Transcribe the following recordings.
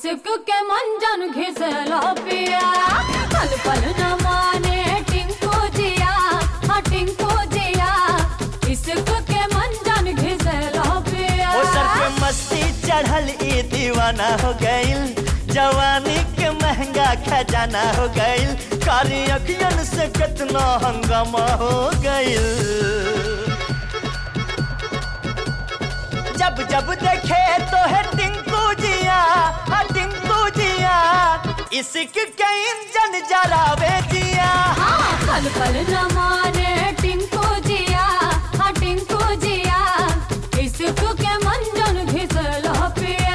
इश्क के मंजन घिसला पिया पल पल न माने टिंकू जिया हाँ टिंकू जिया इश्क के मंजन घिसला पिया ओ सर पे मस्ती चढ़ल ई दीवाना हो गईल जवानी के महंगा खजाना हो गईल कारी अखियन से कितना हंगामा हो गईल जब जब देखे तो है टिंकू जिया हाँ टिंकू जिया इश्क के इंजन जलावे जिया हाँ पल पल न माने टिंकू जिया हाँ टिंकू जिया इश्क के मंजन घिसला पिया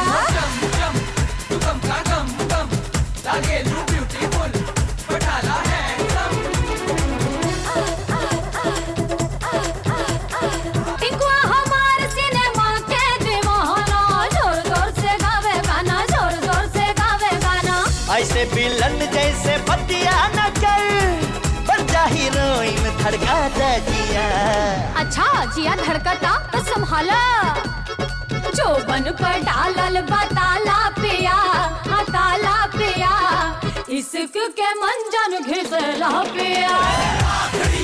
टिंकुआ हमार सिनेमा के दीवाना जोर जोर से गावे गाना जोर जोर से गावे गाना ऐसे बिलन जैसे बतिया न कर बन जा हीरोइन धड़का दे जिया अच्छा जिया धड़कता तो संभाला जो बन पर डालल बताला पिया हाँ ताला पिया इश्क के मंजन घिसला पिया